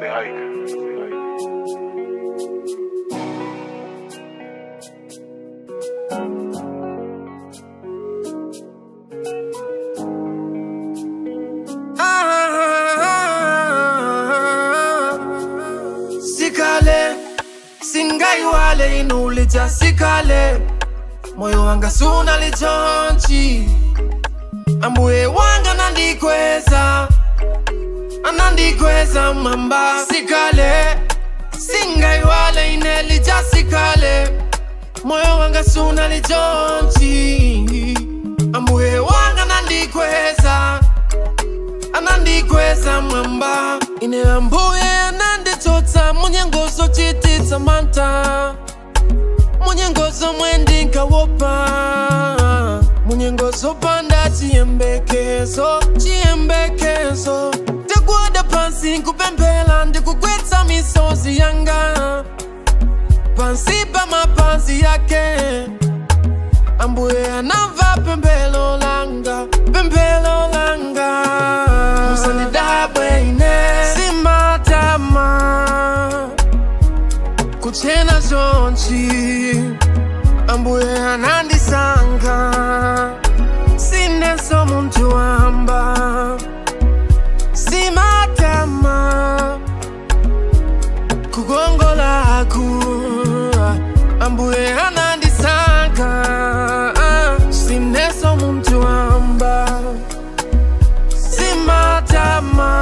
Say hike. Ah, sikale singaiwale inulija sikale moyo wanga suna lichonchi ambuye wanga nandikweza anandikweza mamba sikale singaiwale inelija sikale moyo wanga suna lichonchi ambuye wanga nandikweza anandikweza mwamba ine ambuye ananditsotsa munyengozo chititsa manta munyengozo mwendinkawopa munyengozo panda chiyembekezo chiyembekezo ndikuwada pansi nkupemphera ndikugwetsa misozi yanga pansi pa mapazi yake ambuye anamva pemphero langa pemphero langa musandidabwe ine simatama kuchena chonchi ambuye anandisankha sineso munthu wamba simatama kukongolaku ambuye anandisankha sineso munthu wamba simatama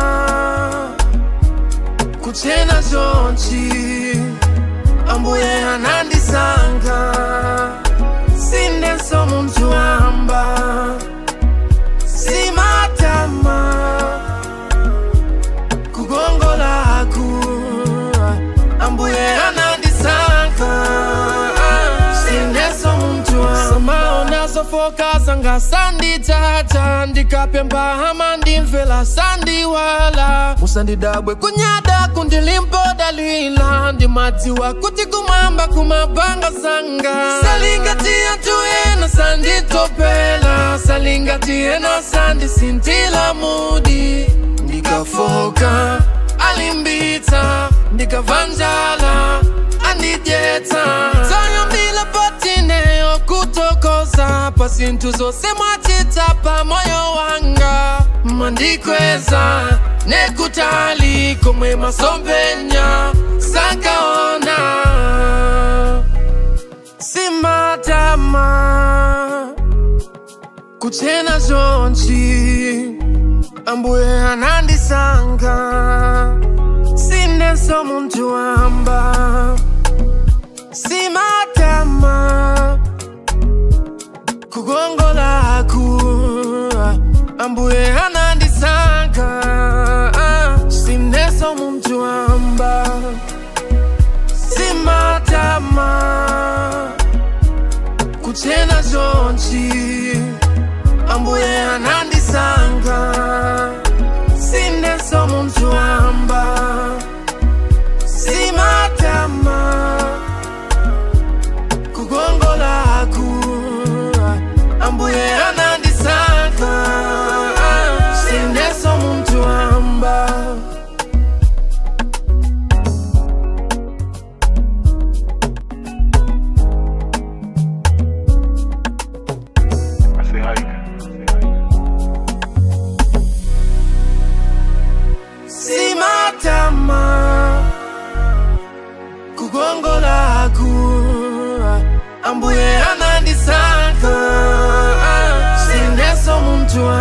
kuchena chonchi ambuye anandisankha sineso munthu wamba simatama kukongolaku ambuye anandisankha sineso munthu wamba samaonazo foka zanga sanditata ndikapemba hama ndimvela sandiwala musandidabwe kunyada kundilimpodalila ndimadziwa kuti kumwamba kumabanga zanga salingatiya tuyena sanditopela salingatiena sandisintila mudi ndikafoka alimbitsa ndikavanjala andidyetsa zayambila patineyo kutokoza pa zinthu zonse mwachita pa moyo wanga mandikweza nekutali komwe masompenya sakaona simatama kuchena chonchi ambuye anandisankha sineso munthu wamba simatama kukongolaku ambuye anandisankha sineso munthu wamba simatama kuchena chonchi ambuye anandisankha sineso munthu wamba simatama kukongolaku ambuye anandisankha sineso munthu wamba I say hike. simatama kukongolaku ambuye anandisankha sineso munthu